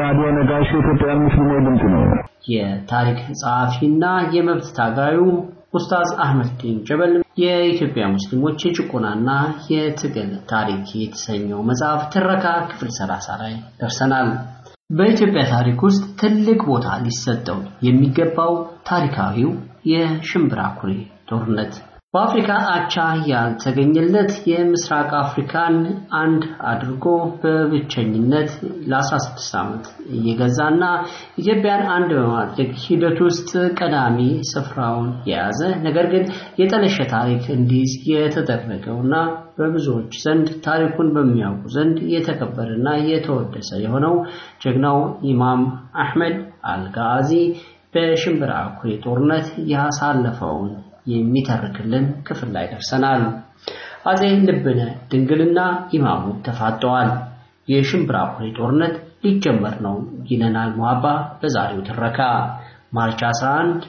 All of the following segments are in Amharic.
ራዲዮ ነጋሽ የኢትዮጵያ ሙስሊሞች ድምፅ ነው። የታሪክ ጸሐፊና የመብት ታጋዩ ኡስታዝ አህመድዲን ጀበል የኢትዮጵያ ሙስሊሞች የጭቆናና የትግል ታሪክ የተሰኘው መጽሐፍ ትረካ ክፍል 30 ላይ ደርሰናል። በኢትዮጵያ ታሪክ ውስጥ ትልቅ ቦታ ሊሰጠው የሚገባው ታሪካዊው የሽምብራ ኩሬ ጦርነት በአፍሪካ አቻ ያልተገኘለት የምስራቅ አፍሪካን አንድ አድርጎ በብቸኝነት ለ16 ዓመት እየገዛና ኢትዮጵያን አንድ በማድረግ ሂደት ውስጥ ቀዳሚ ስፍራውን የያዘ ነገር ግን የጠለሸ ታሪክ እንዲይዝ የተደረገውና በብዙዎች ዘንድ ታሪኩን በሚያውቁ ዘንድ የተከበረና የተወደሰ የሆነው ጀግናው ኢማም አሕመድ አልጋዚ በሽምብራ ኩሬ ጦርነት ያሳለፈውን የሚተርክልን ክፍል ላይ ደርሰናል። አጼ ልብነ ድንግልና ኢማሙ ተፋጠዋል። የሽምብራ ኩሬ ጦርነት ሊጀመር ነው ይለናል ሙሀባ በዛሬው ትረካ ማርች 11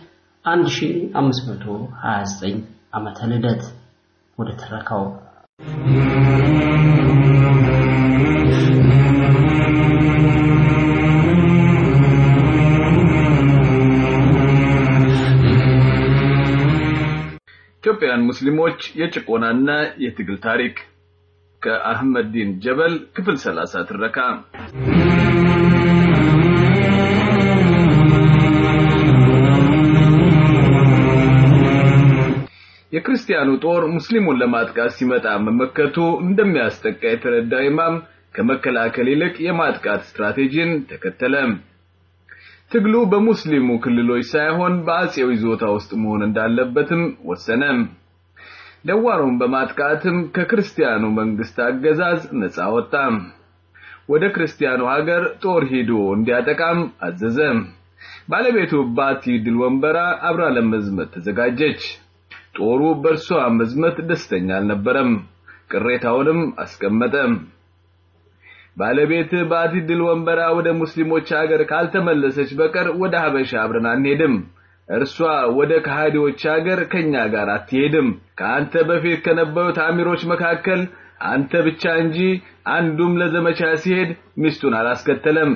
1529 ዓመተ ልደት። ወደ ትረካው ኢትዮጵያውያን ሙስሊሞች የጭቆናና የትግል ታሪክ ከአህመድ ዲን ጀበል ክፍል 30 ትረካ የክርስቲያኑ ጦር ሙስሊሙን ለማጥቃት ሲመጣ መመከቱ እንደሚያስጠቃ የተረዳው ኢማም ከመከላከል ይልቅ የማጥቃት ስትራቴጂን ተከተለ። ትግሉ በሙስሊሙ ክልሎች ሳይሆን በአጼው ይዞታ ውስጥ መሆን እንዳለበትም ወሰነ። ደዋሩን በማጥቃትም ከክርስቲያኑ መንግስት አገዛዝ ነፃ ወጣ። ወደ ክርስቲያኑ ሀገር ጦር ሄዶ እንዲያጠቃም አዘዘ። ባለቤቱ ባቲ ድል ወንበራ አብራ ለመዝመት ተዘጋጀች። ጦሩ በእርሷ መዝመት ደስተኛ አልነበረም። ቅሬታውንም አስቀመጠ። ባለቤት ባቲ ድል ወንበራ ወደ ሙስሊሞች ሀገር ካልተመለሰች በቀር ወደ ሀበሻ አብረን አንሄድም። እርሷ ወደ ከሃዲዎች ሀገር ከኛ ጋር አትሄድም። ከአንተ በፊት ከነበሩት አሚሮች መካከል አንተ ብቻ እንጂ አንዱም ለዘመቻ ሲሄድ ሚስቱን አላስከተለም።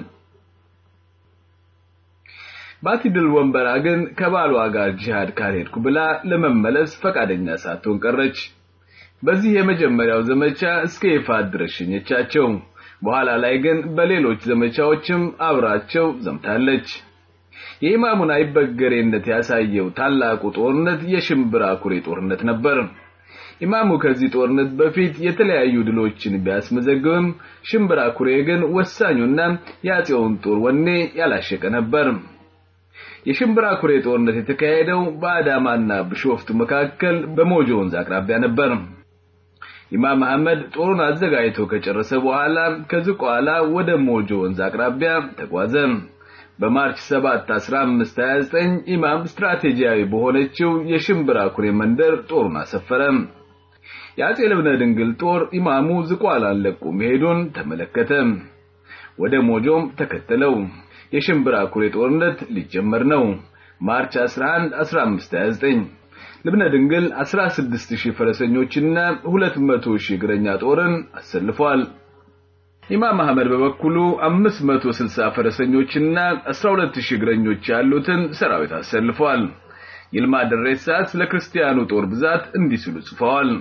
ባቲ ድል ወንበራ ግን ከባሏ ጋር ጂሃድ ካልሄድኩ ብላ ለመመለስ ፈቃደኛ ሳትሆን ቀረች። በዚህ የመጀመሪያው ዘመቻ እስከ ይፋት ድረስ ሸኘቻቸው። በኋላ ላይ ግን በሌሎች ዘመቻዎችም አብራቸው ዘምታለች። የኢማሙን አይበገሬነት ያሳየው ታላቁ ጦርነት የሽምብራ ኩሬ ጦርነት ነበር። ኢማሙ ከዚህ ጦርነት በፊት የተለያዩ ድሎችን ቢያስመዘግብም ሽምብራ ኩሬ ግን ወሳኙና የአጼውን ጦር ወኔ ያላሸቀ ነበር። የሽምብራ ኩሬ ጦርነት የተካሄደው በአዳማና ብሾፍቱ መካከል በሞጆ ወንዝ አቅራቢያ ነበር። ኢማም አህመድ ጦሩን አዘጋጅቶ ከጨረሰ በኋላ ከዝቋላ ወደ ሞጆ ወንዝ አቅራቢያ ተጓዘ። በማርች 7 1529 ኢማም ስትራቴጂያዊ በሆነችው የሽምብራ ኩሬ መንደር ጦሩን አሰፈረ። የአጼ ልብነ ድንግል ጦር ኢማሙ ዝቋላን ለቆ መሄዱን ተመለከተ። ወደ ሞጆም ተከተለው። የሽምብራ ኩሬ ጦርነት ሊጀመር ነው። ማርች 11 1529 ልብነ ድንግል 16000 ፈረሰኞችና 200000 እግረኛ ጦርን አሰልፏል። ኢማም አህመድ በበኩሉ 560 ፈረሰኞችና 12000 እግረኞች ያሉትን ሰራዊት አሰልፏል። ይልማ ደሬሳ ስለ ክርስቲያኑ ጦር ብዛት እንዲህ ሲሉ ጽፈዋል።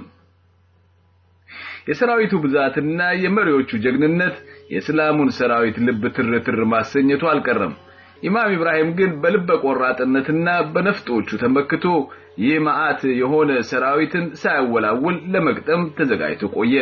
የሰራዊቱ ብዛትና የመሪዎቹ ጀግንነት የእስላሙን ሰራዊት ልብ ትርትር ማሰኘቱ አልቀረም። ኢማም ኢብራሂም ግን በልበ ቆራጥነትና በነፍጦቹ ተመክቶ ይህ መዓት የሆነ ሰራዊትን ሳያወላውል ለመግጠም ተዘጋጅቶ ቆየ።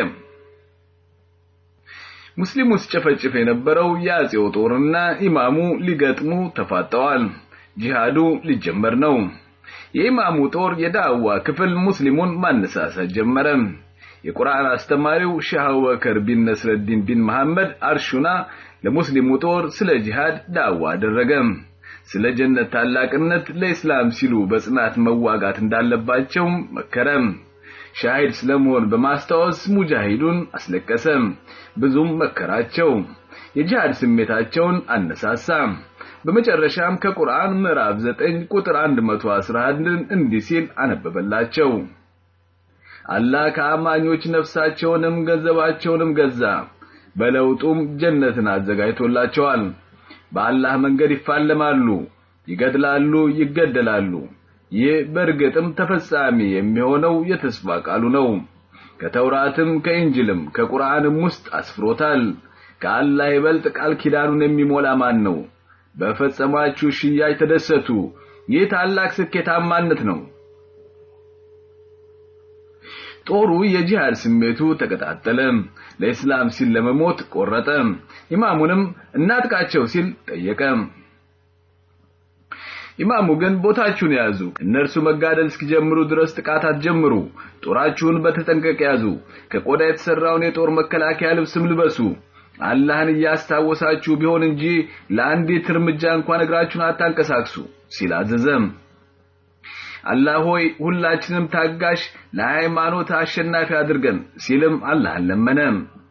ሙስሊሙ ሲጨፈጭፍ የነበረው የአጼው ጦርና ኢማሙ ሊገጥሙ ተፋጠዋል። ጂሃዱ ሊጀመር ነው። የኢማሙ ጦር የዳዋ ክፍል ሙስሊሙን ማነሳሳት ጀመረ። የቁርአን አስተማሪው ሼህ አቡበከር ቢን ነስረዲን ቢን መሐመድ አርሹና ለሙስሊሙ ጦር ስለ ጂሃድ ዳዋ አደረገ። ስለ ጀነት ታላቅነት ለኢስላም ሲሉ በጽናት መዋጋት እንዳለባቸው መከረ። ሻሂድ ስለመሆን በማስታወስ ሙጃሂዱን አስለቀሰ። ብዙም መከራቸው። የጂሃድ ስሜታቸውን አነሳሳ። በመጨረሻም ከቁርአን ምዕራፍ 9 ቁጥር 111 እንዲህ ሲል አነበበላቸው። አላህ ከአማኞች ነፍሳቸውንም ገንዘባቸውንም ገዛ፣ በለውጡም ጀነትን አዘጋጅቶላቸዋል። በአላህ መንገድ ይፋለማሉ፣ ይገድላሉ፣ ይገደላሉ። ይህ በእርግጥም ተፈጻሚ የሚሆነው የተስፋ ቃሉ ነው። ከተውራትም ከኢንጅልም ከቁርአንም ውስጥ አስፍሮታል። ከአላህ ይበልጥ ቃል ኪዳኑን የሚሞላ ማን ነው? በፈጸማችሁ ሽያጭ ተደሰቱ። ይህ ታላቅ ስኬታማነት ነው። ጦሩ የጂሃድ ስሜቱ ተቀጣጠለ። ለእስላም ሲል ለመሞት ቆረጠ። ኢማሙንም እናጥቃቸው ሲል ጠየቀ። ኢማሙ ግን ቦታችሁን ያዙ፣ እነርሱ መጋደል እስኪጀምሩ ድረስ ጥቃት አትጀምሩ። ጦራችሁን በተጠንቀቅ ያዙ፣ ከቆዳ የተሰራውን የጦር መከላከያ ልብስም ልበሱ። አላህን እያስታወሳችሁ ቢሆን እንጂ ለአንዲት እርምጃ እንኳን እግራችሁን አታንቀሳቅሱ ሲል አዘዘም። አላህ ሆይ ሁላችንም ታጋሽ፣ ለሃይማኖት አሸናፊ አድርገን ሲልም አላህን ለመነ።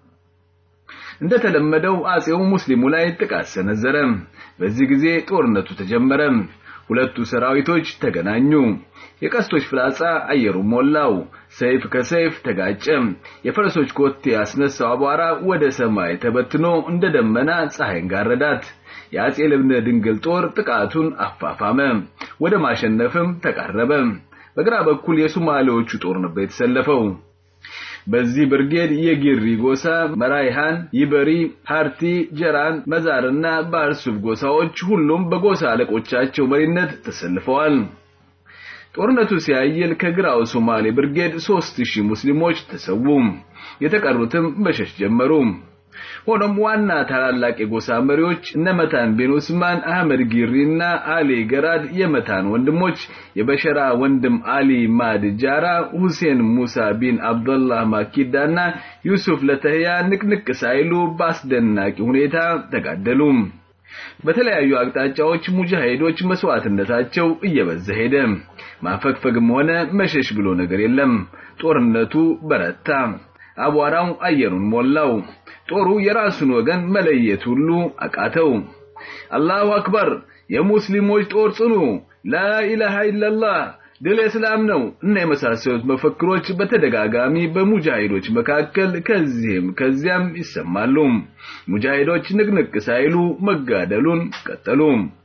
እንደተለመደው አጼው ሙስሊሙ ላይ ጥቃት ሰነዘረ። በዚህ ጊዜ ጦርነቱ ተጀመረ። ሁለቱ ሰራዊቶች ተገናኙ። የቀስቶች ፍላጻ አየሩን ሞላው። ሰይፍ ከሰይፍ ተጋጨ። የፈረሶች ኮቴ ያስነሳው አቧራ ወደ ሰማይ ተበትኖ እንደ ደመና ፀሐይን ጋረዳት። የአጼ ልብነ ድንግል ጦር ጥቃቱን አፋፋመ፣ ወደ ማሸነፍም ተቃረበ። በግራ በኩል የሶማሌዎቹ ጦር ነበር የተሰለፈው። በዚህ ብርጌድ የጊሪ ጎሳ፣ መራይሃን፣ ይበሪ፣ ሃርቲ፣ ጀራን፣ መዛርና ባርሱብ ጎሳዎች ሁሉም በጎሳ አለቆቻቸው መሪነት ተሰልፈዋል። ጦርነቱ ሲያይል ከግራው ሶማሌ ብርጌድ 3000 ሙስሊሞች ተሰዉ። የተቀሩትም መሸሽ ጀመሩ። ሆኖም ዋና ታላላቅ የጎሳ መሪዎች እነመታን ቢን ኡስማን፣ አህመድ ጊሪና አሊ ገራድ የመታን ወንድሞች የበሸራ ወንድም አሊ ማድ ጃራ፣ ሁሴን ሙሳ ቢን አብዱላህ ማኪዳና ዩሱፍ ለተህያ ንቅንቅ ሳይሉ በአስደናቂ ሁኔታ ተጋደሉ። በተለያዩ አቅጣጫዎች ሙጃሂዶች መስዋዕትነታቸው እየበዛ ሄደ። ማፈግፈግም ሆነ መሸሽ ብሎ ነገር የለም። ጦርነቱ በረታ። አቧራው አየሩን ሞላው። ጦሩ የራሱን ወገን መለየት ሁሉ አቃተው። አላሁ አክበር! የሙስሊሞች ጦር ጽኑ! ላኢላሃ ኢላላህ! ድል እስላም ነው እና የመሳሰሉት መፈክሮች በተደጋጋሚ በሙጃሂዶች መካከል ከዚህም ከዚያም ይሰማሉ። ሙጃሂዶች ንቅንቅ ሳይሉ መጋደሉን ቀጠሉ።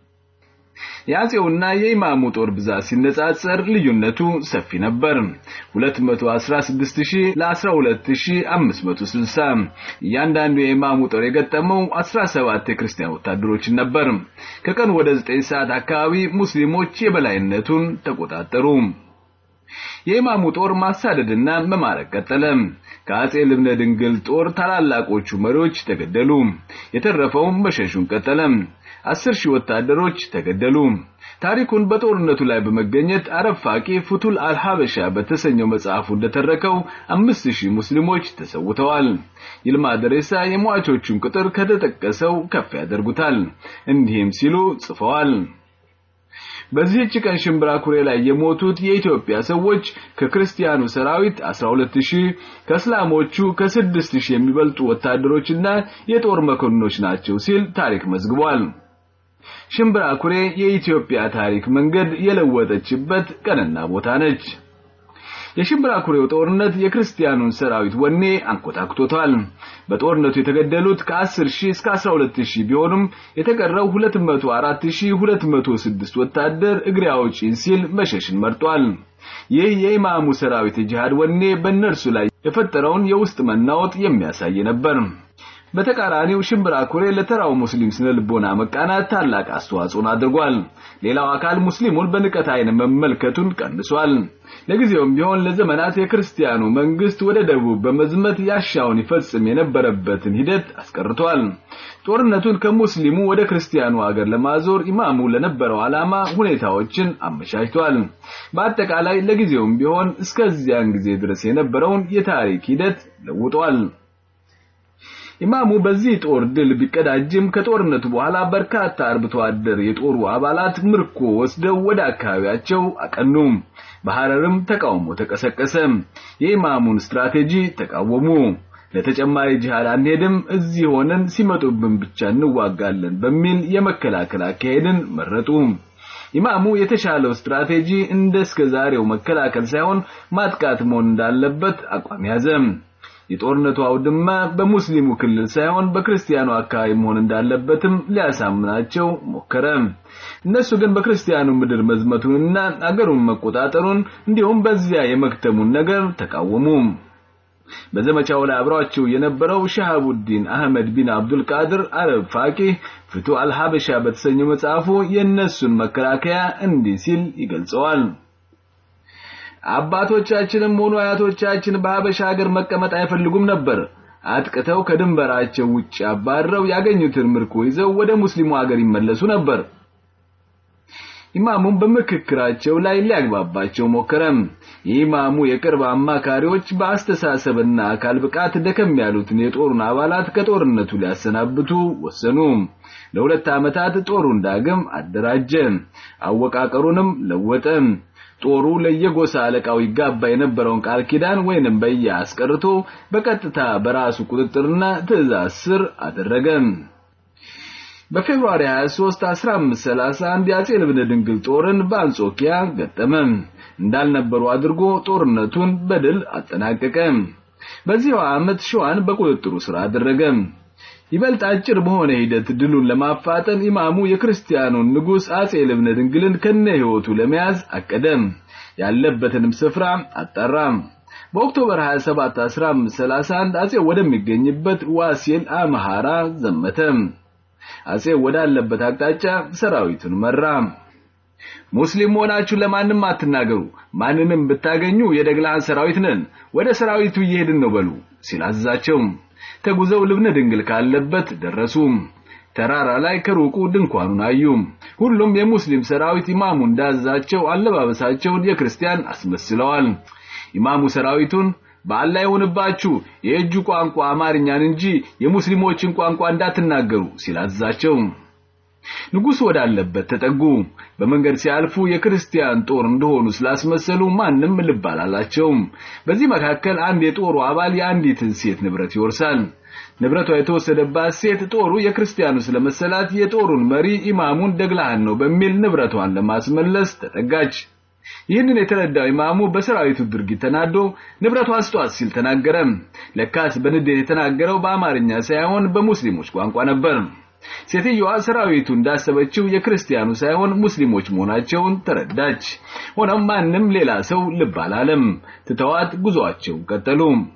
የአጼውና የኢማሙ ጦር ብዛት ሲነጻጸር ልዩነቱ ሰፊ ነበር። 216000 ለ12560 እያንዳንዱ የኢማሙ ጦር የገጠመው 17 የክርስቲያን ወታደሮችን ነበር። ከቀን ወደ 9 ሰዓት አካባቢ ሙስሊሞች የበላይነቱን ተቆጣጠሩ። የኢማሙ ጦር ማሳደድና መማረክ ቀጠለ። ከአጼ ልብነ ድንግል ጦር ታላላቆቹ መሪዎች ተገደሉ። የተረፈውም መሸሹን ቀጠለ። አስር ሺህ ወታደሮች ተገደሉ። ታሪኩን በጦርነቱ ላይ በመገኘት አረፋቂ ፉቱል አልሐበሻ በተሰኘው መጽሐፉ እንደተረከው አምስት ሺህ ሙስሊሞች ተሰውተዋል። ይልማ ደሬሳ የሟቾቹን ቁጥር ከተጠቀሰው ከፍ ያደርጉታል። እንዲህም ሲሉ ጽፈዋል። በዚህች ቀን ሽምብራ ኩሬ ላይ የሞቱት የኢትዮጵያ ሰዎች ከክርስቲያኑ ሰራዊት 12000 ከእስላሞቹ ከ6000 የሚበልጡ ወታደሮችና የጦር መኮንኖች ናቸው ሲል ታሪክ መዝግቧል። ሽምብራ ኩሬ የኢትዮጵያ ታሪክ መንገድ የለወጠችበት ቀንና ቦታ ነች። የሽምብራ ኩሬው ጦርነት የክርስቲያኑን ሰራዊት ወኔ አንኮታክቶታል። በጦርነቱ የተገደሉት ከ10 ሺህ እስከ 12 ሺህ ቢሆኑም የተቀረው 204206 ወታደር እግሬ አውጪኝ ሲል መሸሽን መርጧል። ይህ የኢማሙ ሰራዊት የጂሃድ ወኔ በእነርሱ ላይ የፈጠረውን የውስጥ መናወጥ የሚያሳይ ነበር። በተቃራኒው ሽምብራ ኩሬ ለተራው ሙስሊም ስነ ልቦና መቃናት ታላቅ አስተዋጽኦን አድርጓል። ሌላው አካል ሙስሊሙን በንቀት አይን መመልከቱን ቀንሷል። ለጊዜውም ቢሆን ለዘመናት የክርስቲያኑ መንግስት ወደ ደቡብ በመዝመት ያሻውን ይፈጽም የነበረበትን ሂደት አስቀርቷል። ጦርነቱን ከሙስሊሙ ወደ ክርስቲያኑ ሀገር ለማዞር ኢማሙ ለነበረው ዓላማ ሁኔታዎችን አመቻችቷል። በአጠቃላይ ለጊዜውም ቢሆን እስከዚያን ጊዜ ድረስ የነበረውን የታሪክ ሂደት ለውጧል። ኢማሙ በዚህ ጦር ድል ቢቀዳጅም ከጦርነቱ በኋላ በርካታ አርብቶ አደር የጦሩ አባላት ምርኮ ወስደው ወደ አካባቢያቸው አቀኑ። በሐረርም ተቃውሞ ተቀሰቀሰ። የኢማሙን ስትራቴጂ ተቃወሙ። ለተጨማሪ ጂሃድ አንሄድም፣ እዚህ ሆነን ሲመጡብን ብቻ እንዋጋለን በሚል የመከላከል አካሄድን መረጡ። ኢማሙ የተሻለው ስትራቴጂ እንደ እስከ ዛሬው መከላከል ሳይሆን ማጥቃት መሆን እንዳለበት አቋም ያዘ። የጦርነቱ አውድማ በሙስሊሙ ክልል ሳይሆን በክርስቲያኑ አካባቢ መሆን እንዳለበትም ሊያሳምናቸው ሞከረ። እነሱ ግን በክርስቲያኑ ምድር መዝመቱንና አገሩን መቆጣጠሩን እንዲሁም በዚያ የመክተሙን ነገር ተቃወሙ። በዘመቻው ላይ አብሯቸው የነበረው ሸሃቡዲን አህመድ ቢን አብዱል ቃድር አረብ ፋቂህ ፍቱ አልሐበሻ በተሰኘው መጽሐፉ የእነሱን መከላከያ እንዲህ ሲል ይገልጸዋል። አባቶቻችንም ሆኑ አያቶቻችን በሀበሻ ሀገር መቀመጥ አይፈልጉም ነበር። አጥቅተው ከድንበራቸው ውጭ አባረው ያገኙትን ምርኮ ይዘው ወደ ሙስሊሙ ሀገር ይመለሱ ነበር። ኢማሙም በምክክራቸው ላይ ሊያግባባቸው ሞከረም። የኢማሙ የቅርብ አማካሪዎች በአስተሳሰብና አካል ብቃት ደከም ያሉትን የጦሩን አባላት ከጦርነቱ ሊያሰናብቱ ወሰኑ። ለሁለት ዓመታት ጦሩን ዳግም አደራጀ፣ አወቃቀሩንም ለወጠ። ጦሩ ለየጎሳ አለቃው ይጋባ የነበረውን ቃል ኪዳን ወይንም በየ አስቀርቶ በቀጥታ በራሱ ቁጥጥርና ትዕዛዝ ስር አደረገ። በፌብሩዋሪ 23 1531 የአጼ ልብነ ድንግል ጦርን በአንጾኪያ ገጠመ። እንዳልነበሩ አድርጎ ጦርነቱን በድል አጠናቀቀ። በዚያው ዓመት ሸዋን በቁጥጥሩ ስር አደረገ። ይበልጥ አጭር በሆነ ሂደት ድሉን ለማፋጠን ኢማሙ የክርስቲያኑን ንጉስ አጼ ልብነ ድንግልን ከነ ህይወቱ ለመያዝ አቀደ። ያለበትንም ስፍራ አጣራ። በኦክቶበር 27 1531 አጼ ወደሚገኝበት ዋሲል አምሃራ ዘመተ። አጼ ወዳለበት አቅጣጫ ሰራዊቱን መራ። ሙስሊም ሆናችሁ ለማንም አትናገሩ፣ ማንንም ብታገኙ የደግላን ሰራዊት ነን፣ ወደ ሰራዊቱ እየሄድን ነው በሉ ሲል አዘዛቸው። ተጉዘው ልብነ ድንግል ካለበት ደረሱ። ተራራ ላይ ከሩቁ ድንኳኑን አዩ። ሁሉም የሙስሊም ሰራዊት ኢማሙ እንዳዛቸው አለባበሳቸውን የክርስቲያን አስመስለዋል። ኢማሙ ሰራዊቱን በአላህ ይሁንባችሁ የእጁ ቋንቋ አማርኛን እንጂ የሙስሊሞችን ቋንቋ እንዳትናገሩ ሲላዛቸው ንጉስ ወዳለበት ተጠጉ። በመንገድ ሲያልፉ የክርስቲያን ጦር እንደሆኑ ስላስመሰሉ ማንም ልብ አላላቸውም። በዚህ መካከል አንድ የጦሩ አባል የአንዲትን ሴት ንብረት ይወርሳል። ንብረቷ የተወሰደባት ሴት ጦሩ የክርስቲያኑ ስለመሰላት የጦሩን መሪ ኢማሙን ደግላህን ነው በሚል ንብረቷን ለማስመለስ ተጠጋች። ይህንን የተረዳው ኢማሙ በሰራዊቱ ድርጊት ተናዶ ንብረቷን ስጧት ሲል ተናገረ። ለካስ በንዴት የተናገረው በአማርኛ ሳይሆን በሙስሊሞች ቋንቋ ነበር። ሴትዮዋ ሰራዊቱ እንዳሰበችው የክርስቲያኑ ሳይሆን ሙስሊሞች መሆናቸውን ተረዳች። ሆኖም ማንም ሌላ ሰው ልብ አላለም። ትተዋት ጉዟቸው ቀጠሉ።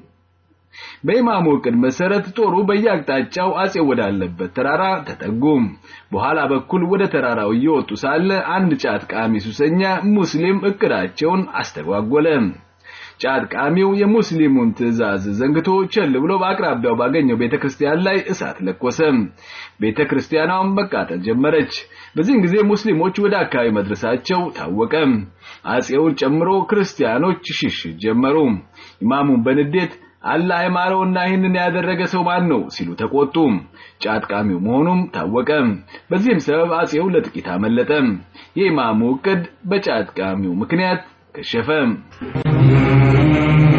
በኢማሙ ዕቅድ መሰረት ጦሩ በየአቅጣጫው አጼ ወዳለበት ተራራ ተጠጉ። በኋላ በኩል ወደ ተራራው እየወጡ ሳለ አንድ ጫት ቃሚ ሱሰኛ ሙስሊም እቅዳቸውን አስተጓጎለ። ጫት ቃሚው የሙስሊሙን ትዕዛዝ ዘንግቶ ቸል ብሎ በአቅራቢያው ባገኘው ቤተክርስቲያን ላይ እሳት ለኮሰ። ቤተክርስቲያኗም መቃጠል ጀመረች። በዚህን ጊዜ ሙስሊሞች ወደ አካባቢ መድረሳቸው ታወቀ። አጼውን ጨምሮ ክርስቲያኖች ሽሽት ጀመሩ። ኢማሙን በንዴት አላህ የማረውና ይህንን ያደረገ ሰው ማን ነው ሲሉ ተቆጡ። ጫት ቃሚው መሆኑም ታወቀ። በዚህም ሰበብ አጼው ለጥቂት አመለጠ። የኢማሙ ዕቅድ በጫት ቃሚው ምክንያት ከሸፈ።